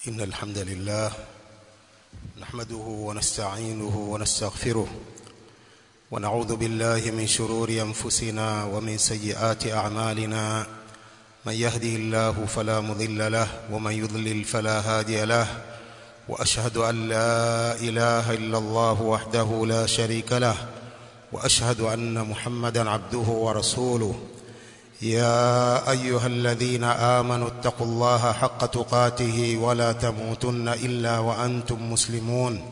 إن الحمد لله نحمده ونستعينه ونستغفره ونعوذ بالله من شرور أنفسنا ومن سيئات أعمالنا من يهده الله فلا مضل له ومن يضلل فلا هادي له وأشهد أن لا إله إلا الله وحده لا شريك له وأشهد أن محمدا عبده ورسوله يا أيها الذين آمنوا اتقوا الله حق تقاته ولا تموتن إلا وأنتم مسلمون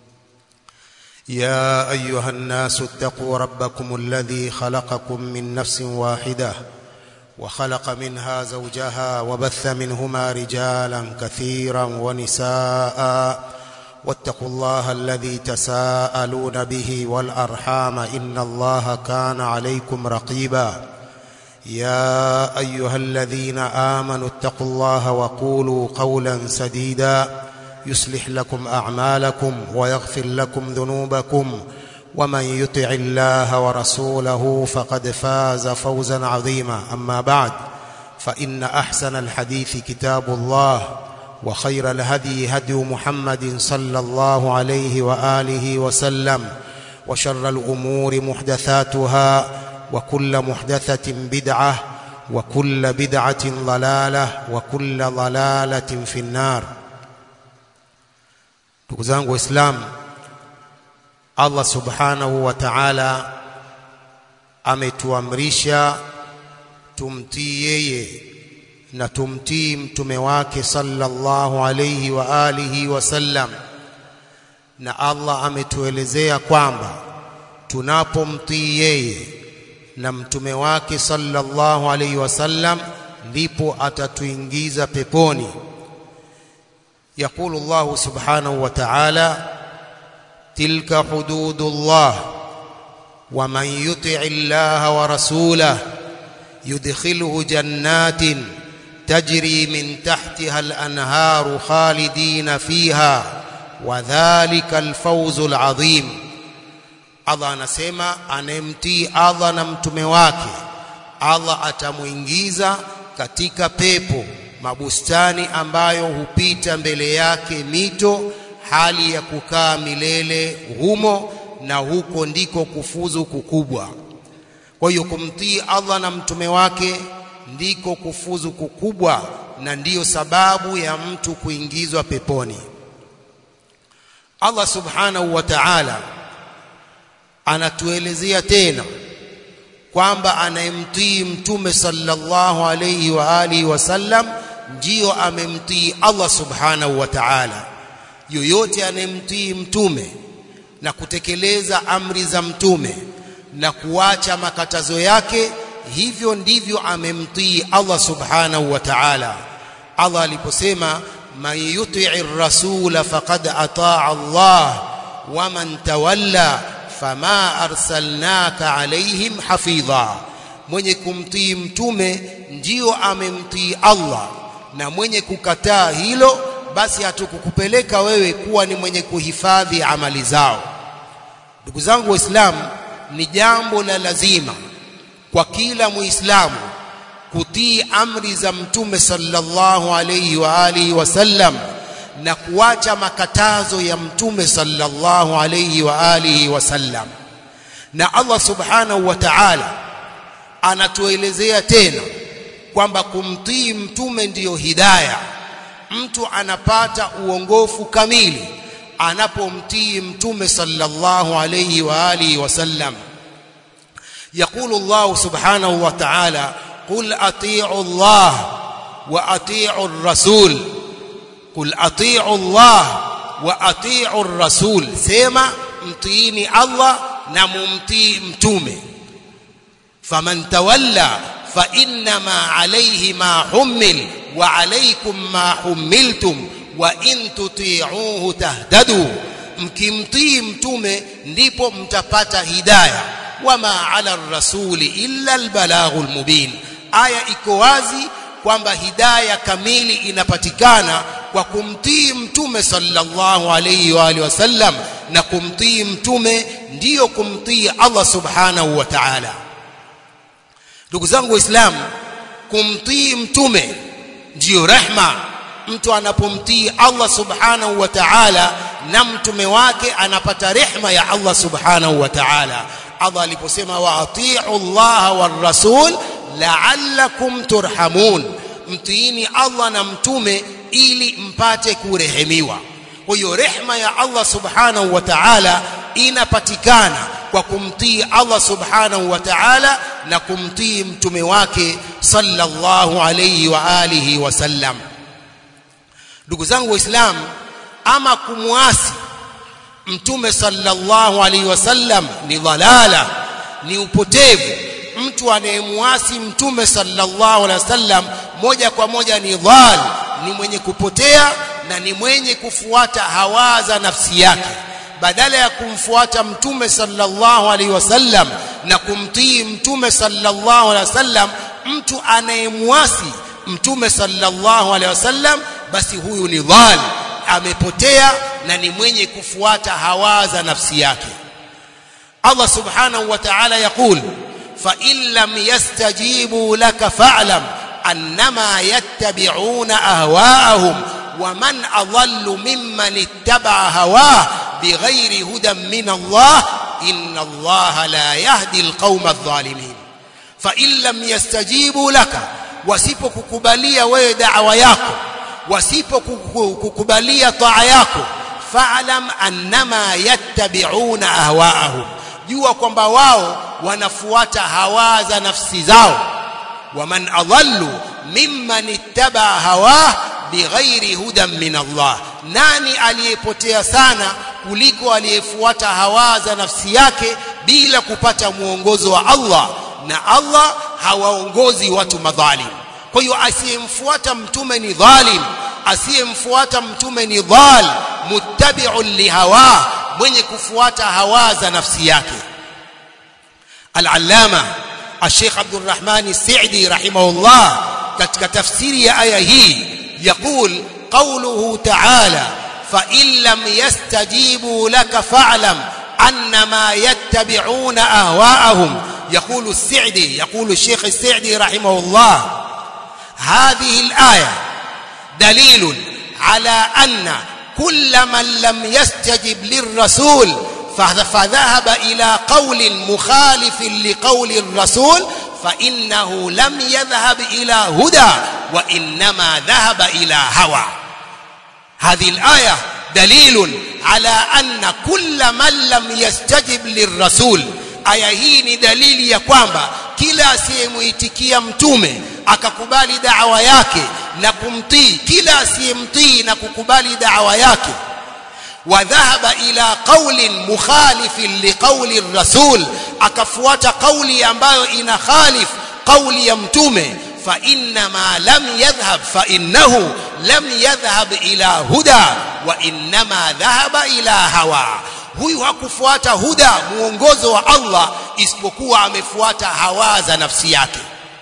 يا أيها الناس اتقوا ربكم الذي خلقكم من نفس واحدة وخلق منها زوجها وبث منهما رجالا كثيرا ونساء واتقوا الله الذي تساءلون به والأرحام إن الله كان عليكم رقيبا يا أيها الذين آمنوا اتقوا الله وقولوا قولا سديدا يصلح لكم أعمالكم ويغفر لكم ذنوبكم ومن يطع الله ورسوله فقد فاز فوزا عظيما أما بعد فإن أحسن الحديث كتاب الله وخير الهدي هدي محمد صلى الله عليه وآله وسلم وشر الأمور محدثاتها وكل محدثة بدعة وكل بدعة ضلالة وكل ضلالة في النار ndugu zangu waislamu Allah subhanahu wa ta'ala ametuamrisha tumtii yeye na tumtii mtume wake sallallahu alayhi wa alihi wasallam na Allah ametuelezea kwamba tunapomtii yeye na mtume wake sallallahu alayhi wasallam ndipo atatuingiza peponi يقول الله سبحانه وتعالى تلك حدود الله ومن يطع الله ورسوله يدخله جنات تجري من تحتها الأنهار خالدين فيها وذلك الفوز العظيم Allah anasema anemtii Allah na mtume wake Allah atamuingiza katika pepo mabustani ambayo hupita mbele yake mito hali ya kukaa milele humo na huko ndiko kufuzu kukubwa kwa hiyo kumtii Allah na mtume wake ndiko kufuzu kukubwa na ndiyo sababu ya mtu kuingizwa peponi Allah subhanahu wa ta'ala anatuelezea tena kwamba anayemtii mtume sallallahu alayhi wa alihi wasallam ndiyo amemtii Allah subhanahu wa ta'ala yoyote anayemtii mtume na kutekeleza amri za mtume na kuacha makatazo yake hivyo ndivyo amemtii Allah subhanahu wa ta'ala Allah aliposema man yuti'ir rasula faqad ataa Allah wa man tawalla fama arsalnaka alaihim hafidha mwenye kumtii mtume ndio amemtii Allah na mwenye kukataa hilo basi hatukukupeleka wewe kuwa ni mwenye kuhifadhi amali zao ndugu zangu waislamu ni jambo la lazima kwa kila muislamu kutii amri za mtume sallallahu alayhi wa alihi wasallam na kuacha makatazo ya mtume sallallahu alayhi wa alihi wasallam na Allah subhanahu wa ta'ala anatuelezea tena kwamba kumtii mtume ndiyo hidaya mtu anapata uongofu kamili anapomtii mtume sallallahu alayhi wa alihi wasallam يقول الله سبحانه وتعالى قل اطيعوا الله واطيعوا الرسول قل اطيعوا الله واطيعوا الرسول سما mtiini Allah na mumtii mtume faman tawalla fa innama alayhi ma hummil wa alaykum ma hummiltum wa in tuti'uhu tahtadu mkimtii mtume ndipo mtapata hidayah wama ala rasuli illa albalaghul mubin aya iko wazi kwamba hidayah kamili inapatikana kwa kumtii mtume sallallahu alayhi wa alihi wasallam na kumtii mtume ndiyo kumtii Allah subhanahu wa ta'ala ndugu zangu waislamu kumtii mtume ndiyo rehma mtu anapomtii Allah subhanahu wa ta'ala na mtume wake anapata rehma ya Allah subhanahu wa ta'ala Allah aliposema wa atii'u Allah war rasul la'allakum turhamun mtiini Allah na mtume ili mpate kurehemiwa kwa hiyo rehma ya Allah subhanahu wa ta'ala inapatikana kwa kumtii Allah subhanahu wa ta'ala na kumtii mtume wake sallallahu alayhi wa alihi wasallam ndugu zangu waislamu ama kumwasi mtume sallallahu alayhi wasallam ni dhalala ni upotevu mtu anayemwasi mtume sallallahu alayhi wasallam moja kwa moja ni dhal ni mwenye kupotea na ni mwenye kufuata hawa za nafsi yake badala ya kumfuata mtume sallallahu alaihi wasallam na kumtii mtume sallallahu alaihi wasallam mtu anayemwasi mtume sallallahu alaihi wasallam basi huyu ni dhal amepotea na ni mwenye kufuata hawa za nafsi yake Allah subhanahu wa ta'ala yaqul fa in lam yastajibu laka fa'lam annama yattabi'una ahwa'ahum ومن أضل ممن اتبع هواه بغير هدى من الله إن الله لا يهدي القوم الظالمين فإن لم يستجيبوا لك wasipokukubalia wewe da'wa yako wasipokukubalia taa yako fa'lam annama yattabi'una ahwa'ahum jua kwamba wao wanafuata hawa za nafsi zao waman adallu mimman ittaba hawah bighairi hudan min Allah nani aliyepotea sana kuliko aliyefuata hawa za nafsi yake bila kupata muongozo wa Allah na Allah hawaongozi watu madhalim kwa hiyo asiyemfuata mtume ni dhalim asiyemfuata mtume ni dhal muttabi'un lihawa mwenye kufuata hawa za nafsi yake al-allama الشيخ عبد الرحمن السعدي رحمه الله katika tafsiri ya aya hii يقول قوله تعالى فإن لم يستجيبوا لك فاعلم أنما يتبعون أهواءهم يقول السعدي يقول الشيخ السعدي رحمه الله هذه الآية دليل على أن كل من لم يستجب للرسول فذهب إلى قول مخالف لقول الرسول فإنه لم يذهب إلى هدى وإنما ذهب إلى هوى هذه الآية دليل على أن كل من لم يستجب للرسول aya hii ni dalili ya kwamba kila asiyemuitikia mtume akakubali da'wa yake na kumtii kila asiyemtii na kukubali da'wa yake wadhahaba ila qaulin mukhalifin liqauli rasul akafuata kauli ambayo ina khalif kauli ya mtume fa inma lam yadhhab fa innahu lam yadhhab ila huda wa inma dhahaba ila hawa huyu hakufuata huda muongozo wa Allah isipokuwa amefuata hawa za nafsi yake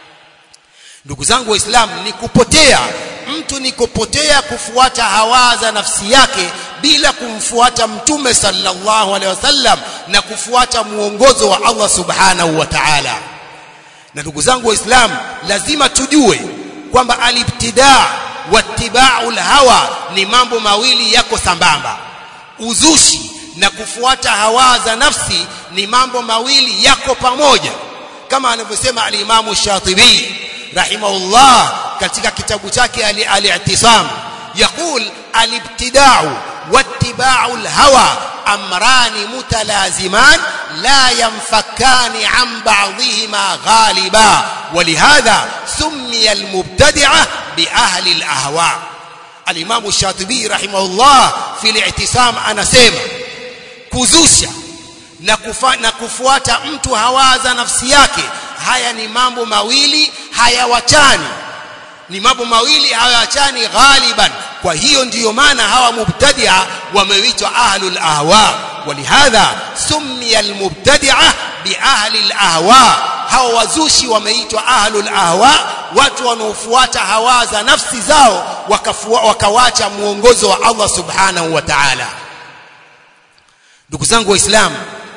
ndugu zangu waislamu ni kupotea mtu ni kupotea kufuata hawa za nafsi yake bila kumfuata mtume sallallahu alaihi wasallam na kufuata muongozo wa Allah subhanahu wa ta'ala na ndugu zangu waislamu lazima tujue kwamba alibtidaa wattiba'ul hawa ni mambo mawili yako sambamba uzushi na kufuata hawa za nafsi ni mambo mawili yako pamoja kama anavyosema al-Imam Shatibi rahimahullah katika kitabu chake al-I'tisam يقول الابتداع واتباع الهوى امران متلازمان لا ينفكان عن بعضهما غالبا ولهذا سمي المبتدعه باهل الاهواء الامام الشاطبي رحمه الله في الاعتصام anasema kuzusha na, kufa, na kufuata mtu hawaza nafsi yake haya ni mambo mawili hayawachani ni mambo mawili hayawachani ghaliban kwa hiyo ndiyo maana hawa mubtadia wameitwa ahlul ahwa walihadha summiya almubtadia biahli alahwa hawa wazushi wameitwa ahlul ahwa watu wanaofuata hawa za nafsi zao wakawacha muongozo wa Allah subhanahu wa ta'ala ndugu zangu waislamu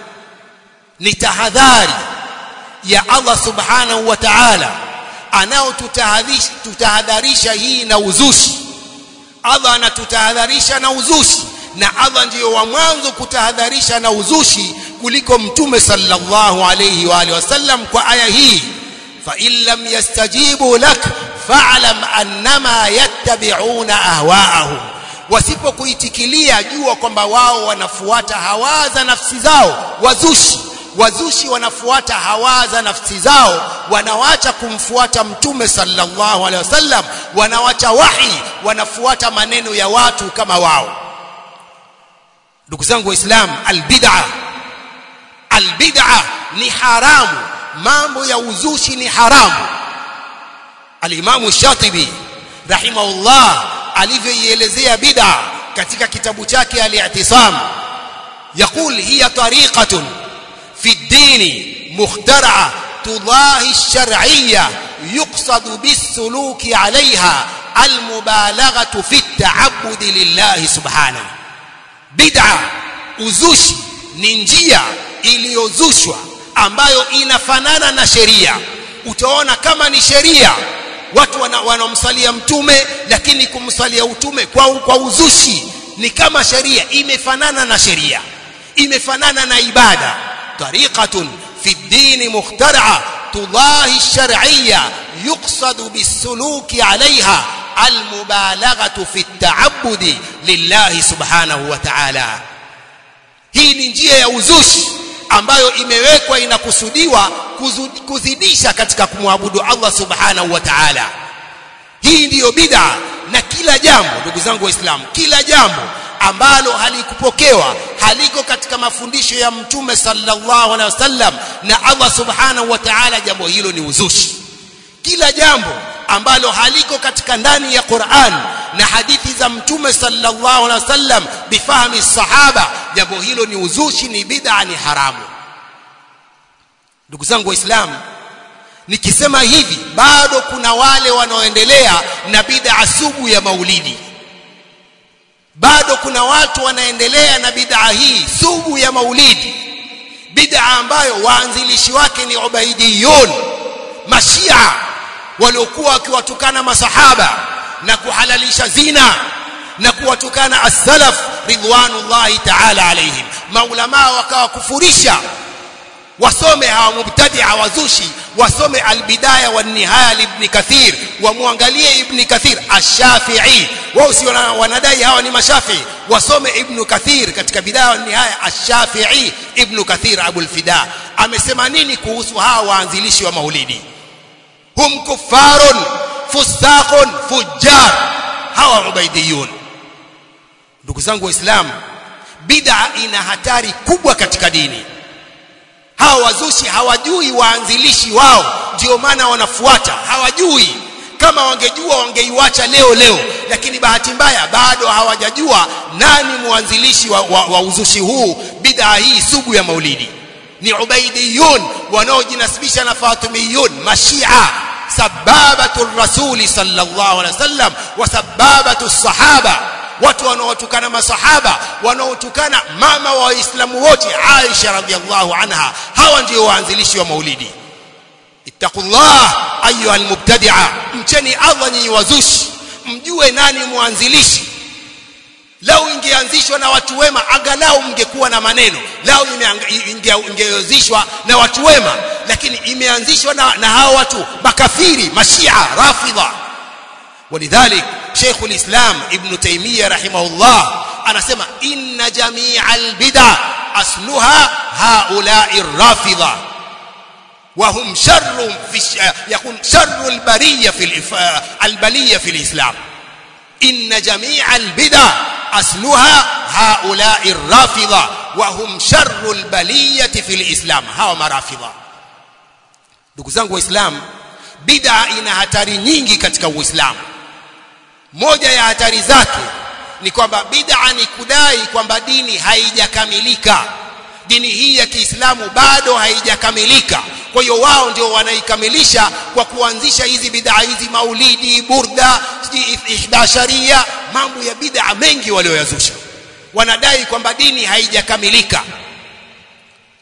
ni tahadhari ya Allah subhanahu wa ta'ala anaotutahadharisha hii na uzushi Allah anatutahadharisha na uzushi na Allah ndiyo wa mwanzo kutahadharisha na uzushi kuliko mtume sallallahu alayhi wa alihi wasallam kwa aya hii fa in lam yastajibu lak fa'lam annama yattabi'una ahwa'ahum wasipokuitikilia jua kwamba wao wanafuata hawa za nafsi zao wazushi wazushi wanafuata hawa za nafsi zao wanawacha kumfuata mtume sallallahu alaihi wasallam wanawacha wahi wanafuata maneno ya watu kama wao ndugu zangu waislamu albid'a albid'a ni haramu mambo ya uzushi ni haramu alimamu shatibi rahimahullah alivyoielezea bid'a katika kitabu chake al-i'tisam يقول هي طريقة في الدين مخترعة تضاهي الشرعية يقصد بالسلوك عليها المبالغة في التعبد لله سبحانه بدعة uzushi ni njia iliyozushwa ambayo inafanana na sheria utaona kama ni sheria watu wanamsalia wana mtume lakini kumsalia utume kwa, kwa uzushi ni kama sheria imefanana na sheria imefanana na ibada tariqatun fi dini mukhtara'a tudahi shar'iyya yuqsadu bisuluki 'alayha almubalaghatu fi at-ta'abbudi lillahi subhanahu wa ta'ala hii ni njia ya uzushi ambayo imewekwa inakusudiwa kuzidisha katika kumwabudu Allah subhanahu wa ta'ala hii ndiyo bid'a na kila jambo ndugu zangu waislamu kila jambo ambalo halikupokewa haliko katika mafundisho ya mtume sallallahu alaihi wasallam na Allah subhanahu wa ta'ala jambo hilo ni uzushi kila jambo ambalo haliko katika ndani ya Qur'an na hadithi za mtume sallallahu alaihi wasallam bifahmi sahaba jambo hilo ni uzushi ni bid'a ni haramu ndugu zangu waislamu nikisema hivi bado kuna wale wanaoendelea na bid'a sugu ya maulidi bado kuna watu wanaendelea na bid'a hii sugu ya maulidi bid'a ambayo waanzilishi wake ni ubaidiyun mashia waliokuwa wakiwatukana masahaba na kuhalalisha zina na kuwatukana as-salaf ridwanullahi ta'ala alaihim maulama wakawakufurisha wasome hawa mubtadi'a wazushi wasome albidaya wa nihaya ibn kathir wamwangalie ibn kathir ash-shafi'i wao si wanadai hawa ni mashafi wasome ibn kathir katika bidaya wa nihaya ash-shafi'i ibn kathir abul fida amesema nini kuhusu hawa waanzilishi wa maulidi hum kuffarun fusaqun fujjar hawa ubaidiyun ndugu zangu waislamu bid'a ina hatari kubwa katika dini hawa wazushi hawajui waanzilishi wao ndio maana wanafuata hawajui kama wangejua wangeiwacha leo leo lakini bahati mbaya bado hawajajua nani mwanzilishi wa, wa, wa uzushi huu bid'a hii sugu ya maulidi ni ubaidiyun wanaojinasibisha na fatimiyun mashia sababatu rasuli sallallahu alaihi wasallam wa sababatu sahaba watu wanaotukana masahaba wanaotukana mama wa waislamu wote Aisha radhiallahu anha hawa ndio waanzilishi wa maulidi ittaqullah ayuha almubtadi'a mcheni Allah nyinyi wazushi mjue nani mwanzilishi lau ingeanzishwa na watu wema angalau mngekuwa na maneno lau ingeanzishwa na watu wema lakini imeanzishwa na, na hao watu makafiri mashia rafidha ولذلك شيخ الإسلام ابن تيمية رحمه الله أنا سمع إن جميع البدع أصلها هؤلاء الرافضة وهم شر في يكون شر البرية في الإف... البلية في الإسلام إن جميع البدع أصلها هؤلاء الرافضة وهم شر البلية في الإسلام هاو مرافضة ndugu zangu waislamu bid'a ina hatari nyingi katika uislamu moja ya hatari zake ni kwamba bid'a ni kudai kwamba dini haijakamilika dini hii ya Kiislamu bado haijakamilika kwa hiyo wao ndio wanaikamilisha kwa kuanzisha hizi bid'a hizi maulidi burda ihdasharia mambo ya bid'a mengi walioyazusha wanadai kwamba dini haijakamilika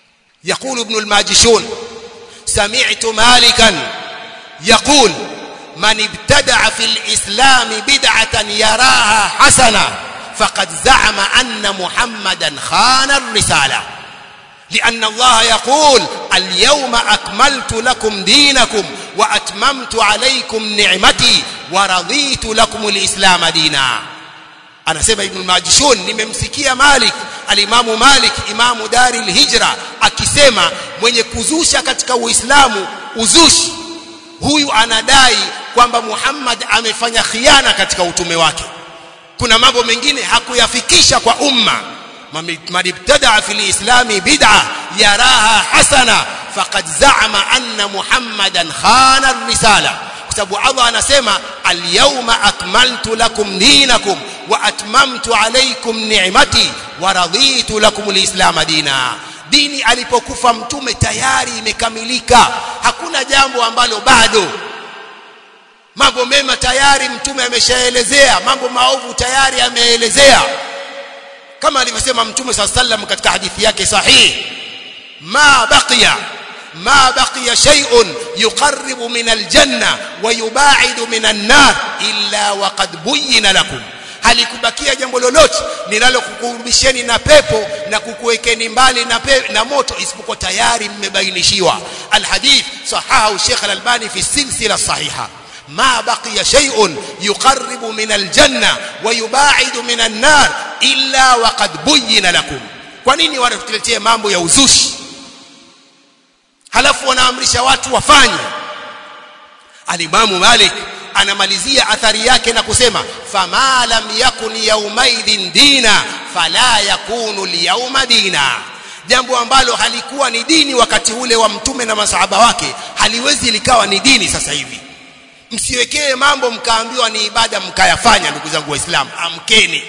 يقول ابن الماجشون سمعت مالكا يقول man ibtada'a fil islam bid'atan yaraha hasana faqad za'ama anna muhammadan khana ar-risala لأن الله يقول اليوم أكملت لكم دينكم وأتممت عليكم نعمتي ورضيت لكم الإسلام دينا anasema ibn majishun nimemsikia malik alimamu malik imamu dari hijra akisema mwenye kuzusha katika uislamu uzushi huyu anadai kwamba muhammad amefanya khiana katika utume wake kuna mambo mengine hakuyafikisha kwa umma man ibtadaa fi lislami bid'a yaraha hasana faqad za'ama anna muhammadan khana ar-risala kwa sababu Allah anasema al-yawma akmaltu lakum dinakum wa atmamtu alaykum ni'mati wa raditu lakum al-islam dina dini alipokufa mtume tayari imekamilika hakuna jambo ambalo bado mambo mema tayari mtume ameshaelezea mambo maovu tayari ameelezea kama alivyosema mtume صلى الله عليه وسلم katika hadithi yake sahihi ma baqiya ما بقي شيء يقرب من الجنة ويباعد من النار إلا وقد بين لكم halikubakia jambo lolote linalokukurubisheni na pepo na kukuwekeni mbali na, pe, na moto isipokuwa tayari mmebainishiwa alhadith sahahu Sheikh Al-Albani fi silsila sahiha ma baqiya shay'un yuqarribu min aljanna wa yubaidu min an-nar illa waqad buyyina lakum kwa nini wanatuletea mambo ya uzushi halafu wanaamrisha watu wafanye alimamu malik anamalizia athari yake na kusema fama lam yakun yaumaidhin dina fala yakunu lyauma dina jambo ambalo halikuwa ni dini wakati ule wa mtume na masahaba wake haliwezi likawa ni dini sasa hivi msiwekee mambo mkaambiwa ni ibada mkayafanya ndugu zangu waislamu amkeni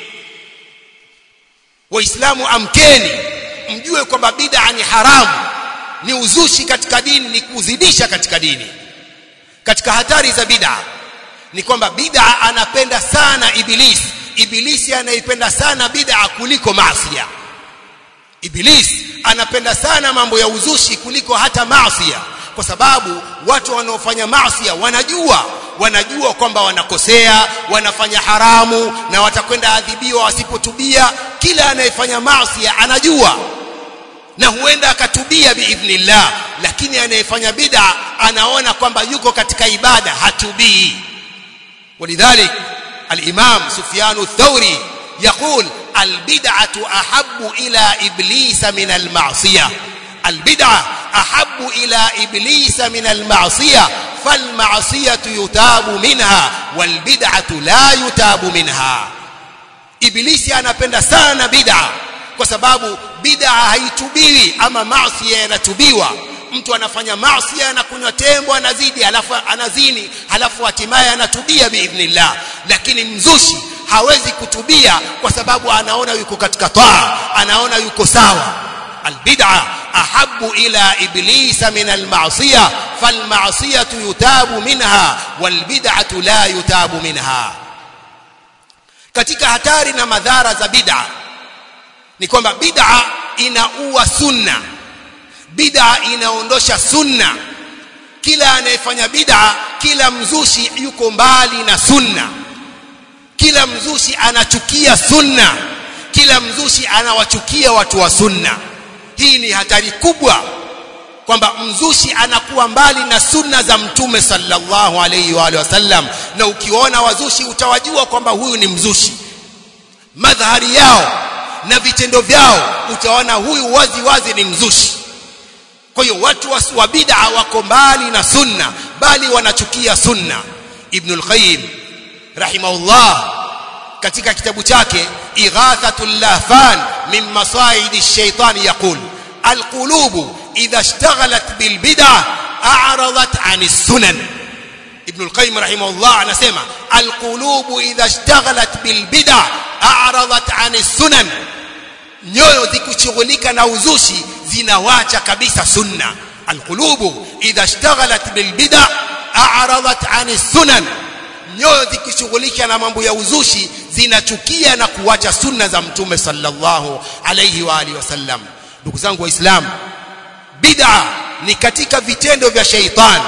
waislamu amkeni mjue kwamba bid'a ni haramu ni uzushi katika dini ni kuzidisha katika dini katika hatari za bid'a ni kwamba bid'a anapenda sana ibilisi ibilisi anaipenda sana bid'a kuliko maasiya ibilisi anapenda sana mambo ya uzushi kuliko hata maasiya kwa sababu watu wanaofanya maasiya wanajua wanajua kwamba wanakosea wanafanya haramu na watakwenda adhibiwa wasipotubia kila anayefanya maasiya anajua na huenda akatubia biidhnillah lakini anayefanya bid'a anaona kwamba yuko katika ibada hatubii ولذلك الإمام سفيان الثوري يقول البدعة أحب إلى إبليس من المعصية البدعة أحب إلى إبليس من المعصية فالمعصية يتاب منها والبدعة لا يتاب منها إبليس anapenda sana bid'a kwa sababu bid'a haitubiwi ama maasi yanatubiwa mtu anafanya maasi anakunywa tembo anazidi halafu anazini halafu hatimaye anatubia biidhnillah lakini mzushi hawezi kutubia kwa sababu anaona yuko katika taa anaona yuko sawa albid'a ahabbu ila iblisa min alma'siyah falma'siyatu yutabu minha walbid'atu la yutabu minha katika hatari na madhara za bid'a ni kwamba bid'a inaua sunna bid'a inaondosha sunna kila anayefanya bid'a kila mzushi yuko mbali na sunna kila mzushi anachukia sunna kila mzushi anawachukia watu wa sunna hii ni hatari kubwa kwamba mzushi anakuwa mbali na sunna za mtume sallallahu alayhi wa wasallam na ukiona wazushi utawajua kwamba huyu ni mzushi madhari yao na vitendo vyao utaona huyu wazi wazi ni mzushi kwa hiyo watu wa bid'a wako mbali na sunna bali wanachukia sunna ibn al-qayyim rahimahullah katika kitabu chake ighathatul lahfan min masaid ash-shaytan yaqul al-qulub idha ishtaghalat bil bid'ah a'radat 'an as-sunan ibn al-qayyim rahimahullah anasema al-qulub idha ishtaghalat bil bid'ah a'radat 'an as-sunan nyoyo zikushughulika na uzushi zinawacha kabisa sunna alqulubu idha ishtaghalat bilbid'a a'radat 'ani sunan nyoyo zikishughulika na mambo ya uzushi zinachukia na kuwacha sunna za mtume sallallahu alayhi wa alihi wasallam ndugu zangu waislamu bid'a ni katika vitendo vya sheitan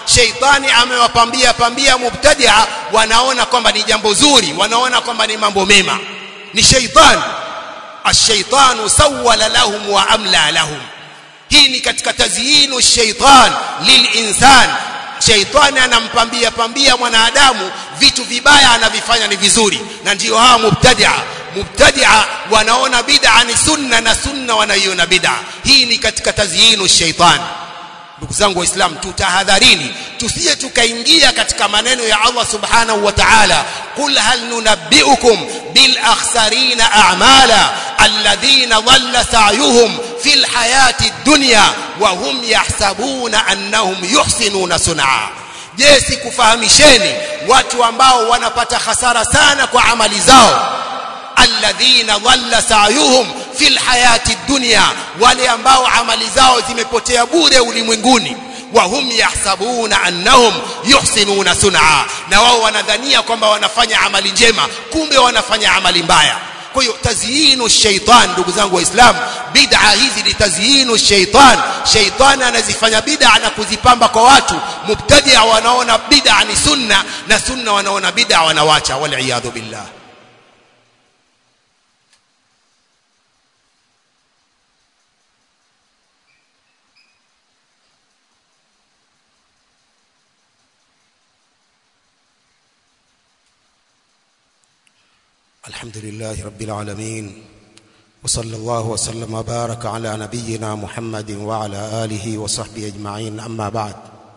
sheitani amewapambia pambia mubtadia wanaona kwamba ni jambo zuri wanaona kwamba ni mambo mema ni sheitani الشيطان سول لهم واملى لهم hii ni katika tazyinu shaitan lilinsan shaitani anampambia pambia mwanadamu vitu vibaya anavifanya ni vizuri na ndio hawa mubtadia mubtadia wanaona bid'a ni sunna na sunna wanaiona bid'a hii ni katika tazyinu shaitan ndugu zangu waislamu tutahadharini tusije tukaingia katika maneno ya Allah subhanahu wa ta'ala qul hal nunabbiukum bil akhsarina a'mala alladhina dhalla sa'yuhum fil hayati dunya wa hum yahsabuna annahum yuhsinuna sun'a je sikufahamisheni watu ambao wanapata hasara sana kwa amali zao alladhina dhalla sa'yuhum fil hayati dunya wale ambao amali zao zimepotea bure ulimwenguni wa hum yahsabuna annahum yuhsinuna sun'a na wao wanadhania kwamba wanafanya amali njema kumbe wanafanya amali mbaya kwa hiyo tazyinu shaitan ndugu zangu waislamu bid'a hizi ni tazyinu shaitan shaitan anazifanya bid'a na kuzipamba kwa watu mubtadia wanaona bid'a ni sunna na sunna wanaona bid'a wanawacha wal iyadhu billah الحمد لله رب العالمين وصلى الله وسلم وبارك على نبينا محمد وعلى آله وصحبه أجمعين أما بعد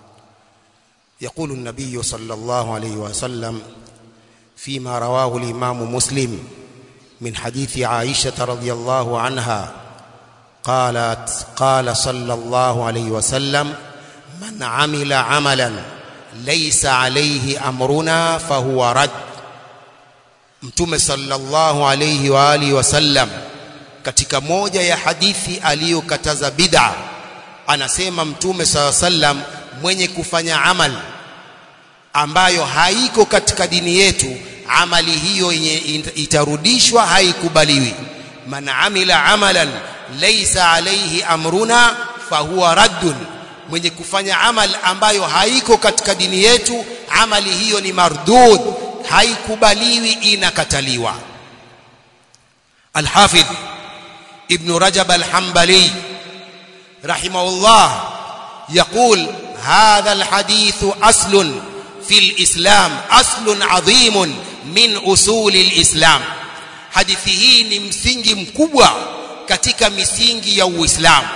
يقول النبي صلى الله عليه وسلم فيما رواه الإمام مسلم من حديث عائشة رضي الله عنها قالت قال صلى الله عليه وسلم من عمل عملا ليس عليه أمرنا فهو رد mtume sallallahu alayhi wa alihi wasallam katika moja ya hadithi aliyokataza bid'a anasema mtume sallallahu sallam mwenye kufanya amal ambayo haiko katika dini yetu amali hiyo yenye itarudishwa haikubaliwi man amila amalan laysa alayhi amruna fahuwa raddun mwenye kufanya amal ambayo haiko katika dini yetu amali hiyo ni mardud haikubaliwi inakataliwa Al-Hafidh Ibn Rajab Al-Hanbali rahimahullah يقول هذا الحديث أصل في الإسلام أصل عظيم من أصول الإسلام hadithi hii ni msingi mkubwa katika misingi ya Uislamu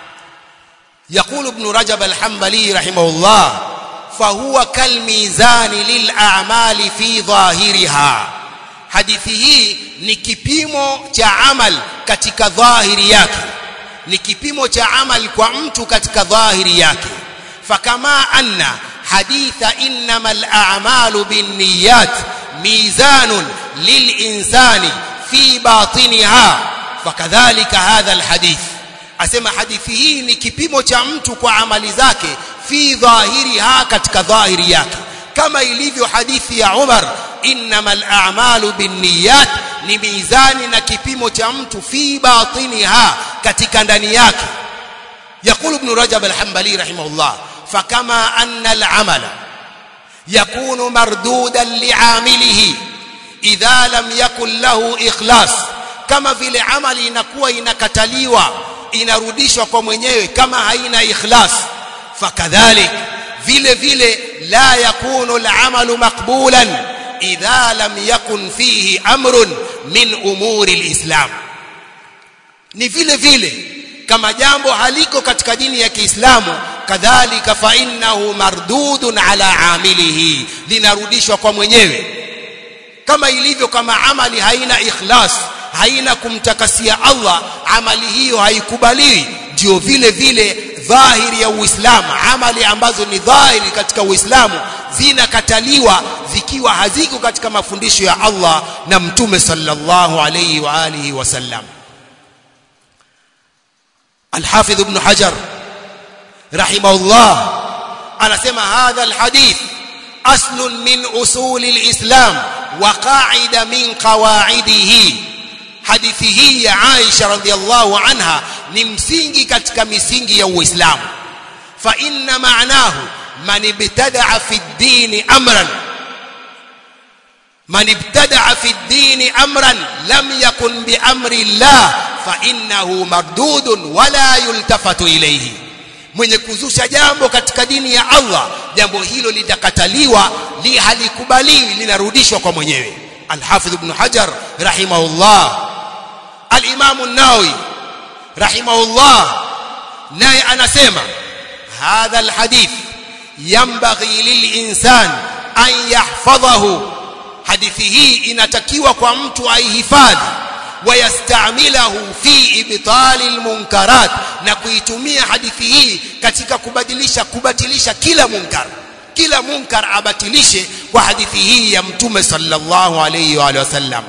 يقول ابن رجب الحنبلي رحمه الله فهو كالميزان للأعمال في ظاهرها hadithi hii ni kipimo cha amal katika dhahiri yake ni kipimo cha amal kwa mtu katika dhahiri yake fakama anna haditha innamal a'malu binniyat mizanun lilinsani fi batiniha fakadhalika hadha alhadith asema hadithi hii ni kipimo cha mtu kwa amali zake fi dhahiriha katika dhahiri yake kama ilivyo hadithi ya Umar innamal a'malu binniyat ni mizani na kipimo cha mtu fi batiniha katika ndani yake يقول ابن رجب الحنبلي رحمه الله فكما أن العمل يكون مردودا لعامله إذا لم يكن له إخلاص كما vile amali inakuwa inakataliwa inarudishwa kwa mwenyewe kama haina ikhlas fakadhalik vile vile la yakunu al-amalu maqbulan idha lam yakun fihi amrun min umuri al-islam ni vile vile kama jambo haliko katika dini ya Kiislamu kadhalika fa innahu mardudun ala amilihi linarudishwa kwa mwenyewe kama ilivyo kama amali haina ikhlas haina kumtakasia Allah amali hiyo haikubaliwi ndio vile vile dhahiri ya Uislamu amali ambazo ni dhahiri katika Uislamu zinakataliwa zikiwa haziko katika mafundisho ya Allah na Mtume sallallahu alayhi wa alihi wasallam الحافظ ابن حجر رحمه الله anasema hadha alhadith aslun min usul alislam wa qa'ida min qawaidihi hadithi hii ya Aisha radhiallahu anha ni msingi katika misingi ya Uislamu fa inna ma'nahu man ibtada'a fi ad-din amran man ibtada'a fi ad-din amran lam yakun bi amri Allah fa innahu mardudun wala yultafatu ilayhi mwenye kuzusha jambo katika dini ya Allah jambo hilo litakataliwa li halikubaliwi linarudishwa kwa mwenyewe al-Hafidh ibn Hajar rahimahullah al-Imam an-Nawawi rahimahullah naye anasema hadha al-hadith yanbaghi lil-insan an yahfadhahu hadithi hii inatakiwa kwa mtu aihifadhi wayastamilahu fi ibtali almunkarat na kuitumia hadithi hii katika kubadilisha kubatilisha kila munkar kila munkar abatilishe kwa hadithi hii ya mtume sallallahu alayhi wa sallam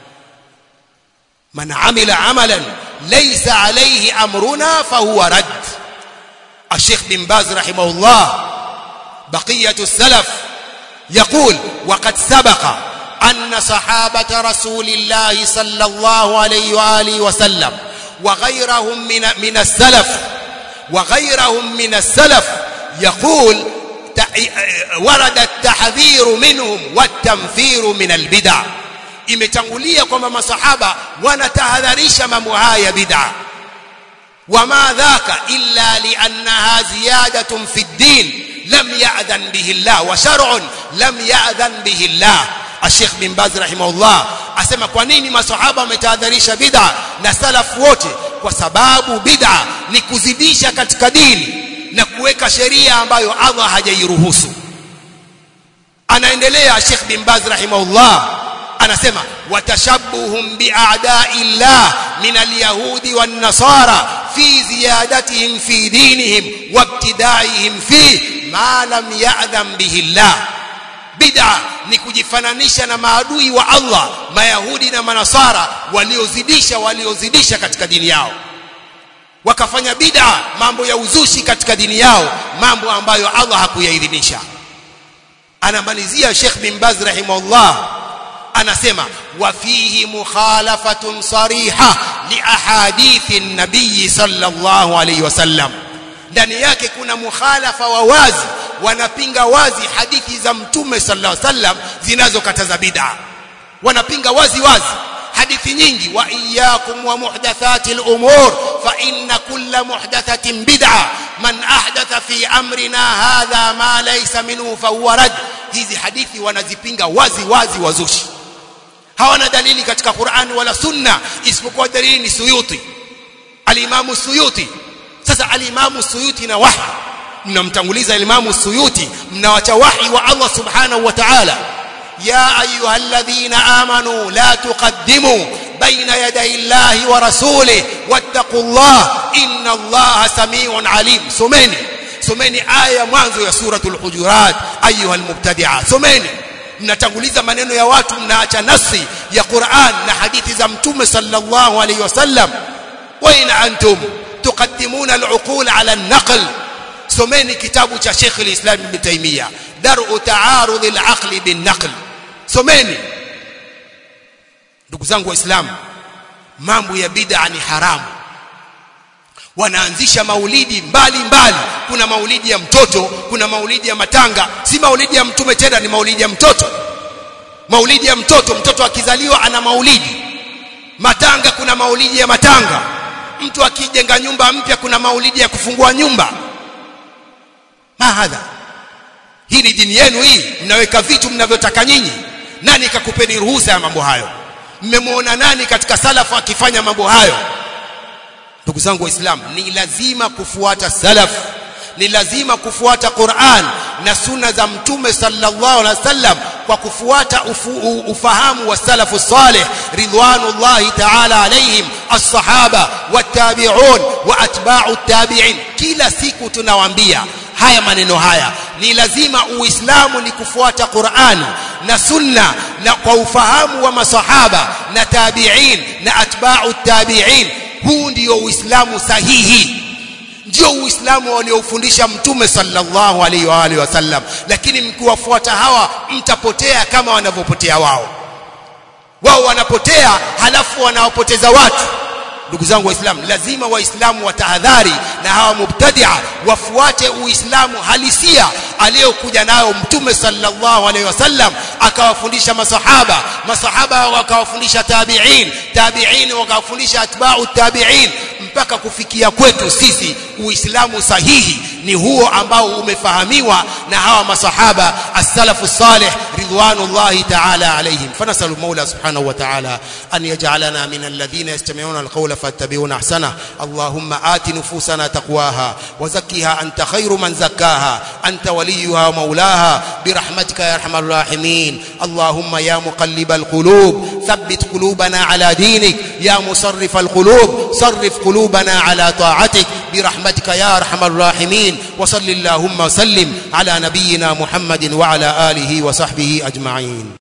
man amila amalan laysa alayhi amruna fahuwa rad الشيخ بن باز رحمه الله بقية السلف يقول وقد سبق أن صحابة رسول الله صلى الله عليه وآله وسلم وغيرهم من من السلف وغيرهم من السلف يقول ورد التحذير منهم والتنفير من البدع imetangulia kwamba masahaba wanatahadharisha mambo haya bid'a wama dhaka illa liannaha ziyadatun fi ddin lam ya'dhan bihi Allah wa shar'un lam ya'dhan bihi Allah Sheikh bin Baz rahimahullah asema kwa nini masahaba wametahadharisha bid'a na salafu wote kwa sababu bid'a ni kuzidisha katika dini na kuweka sheria ambayo Allah hajairuhusu anaendelea Sheikh bin Baz rahimahullah anasema watashabbuhum bi'a'da'illah min al-yahudi wan-nasara fi ziyadatihim fi dinihim wabtida'ihim fi ma lam ya'dham bihi Allah bid'a ni kujifananisha na maadui wa Allah mayahudi na manasara waliozidisha waliozidisha katika dini yao wakafanya bid'a mambo ya uzushi katika dini yao mambo ambayo Allah hakuyaidhinisha anamalizia Sheikh bin Baz rahimahullah anasema wa fihi mukhalafatun sariha li ahadithi nabii sallallahu alayhi wasallam ndani yake kuna mukhalafa wa wazi wanapinga wazi hadithi za mtume sallallahu alaihi wasallam zinazokataza bid'a wanapinga wazi wazi hadithi nyingi wa iyyakum wa muhdathati al-umur fa inna kulla muhdathatin bid'a man ahdatha fi amrina hadha ma laysa minhu fa huwa rad hizi hadithi wanazipinga wazi wazi wazushi hawana dalili katika Qur'an wala Sunna isipokuwa dalili ni Suyuti al-Imam Suyuti sasa al-Imam Suyuti na wahi mnamtanguliza Imam Suyuti mnawacha wahi wa Allah subhanahu wa ta'ala ya ayyuhalladhina amanu la tuqaddimu baina yaday Allahi wa rasulih wattaqullah inna Allaha samiun alim someni someni aya mwanzo ya suratul hujurat ayyuhal mubtadi'a someni mnatanguliza maneno ya watu mnaacha nasi ya Qur'an na hadithi za mtume sallallahu alayhi wasallam wa in antum tuqaddimuna al-uqul ala an-naql someni kitabu cha Sheikh al-Islam Ibn Taymiyyah Dar'u Ta'arud al-Aql bin-Naql someni ndugu zangu waislamu mambo ya bid'a ni haramu wanaanzisha maulidi mbali mbali kuna maulidi ya mtoto kuna maulidi ya matanga si maulidi ya mtume tena ni maulidi ya mtoto maulidi ya mtoto mtoto akizaliwa ana maulidi matanga kuna maulidi ya matanga mtu akijenga nyumba mpya kuna maulidi ya kufungua nyumba mahadha hii ni dini yenu hii mnaweka vitu mnavyotaka nyinyi nani kakupeni ruhusa ya mambo hayo mmemwona nani katika salafu akifanya mambo hayo ndugu zangu waislamu ni lazima kufuata salaf ni lazima kufuata Qur'an na sunna za mtume sallallahu alaihi wasallam kwa kufuata ufu, ufahamu wa salafu salih ridwanullahi ta'ala alaihim as-sahaba wat-tabi'un wa atba'u at-tabi'in kila siku tunawaambia haya maneno haya ni lazima uislamu ni kufuata Qur'an na sunna na kwa ufahamu wa masahaba na tabi'in na atba'u at-tabi'in huu ndio uislamu sahihi ndio uislamu waliofundisha mtume sallallahu alaihi wa alihi wasallam lakini mkiwafuata hawa mtapotea kama wanavyopotea wao wao wanapotea halafu wanawapoteza watu ndugu zangu waislamu lazima waislamu watahadhari na hawa mubtadia wafuate uislamu halisia aliyokuja nayo mtume sallallahu alaihi wasallam akawafundisha masahaba masahaba wakawafundisha tabi'in tabi'in wakawafundisha atba'u tabi'in mpaka kufikia kwetu sisi uislamu sahihi ni huo ambao umefahamiwa na hawa masahaba as-salafu salih ridwanullahi ta'ala alayhim fanasalu maula subhanahu wa ta'ala an yaj'alana min alladhina yastami'una al-qawla fattabi'una ahsana allahumma ati nufusana taqwaha wa zakkiha anta khayru man zakkaha anta waliyuha wa maulaha birahmatika ya arhamar rahimin allahumma ya muqallibal qulub thabbit qulubana ala dinik ya musarrifal qulub sarrif qulubana ala ta'atik برحمتك يا ارحم الراحمين وصل اللهم وسلم على نبينا محمد وعلى اله وصحبه اجمعين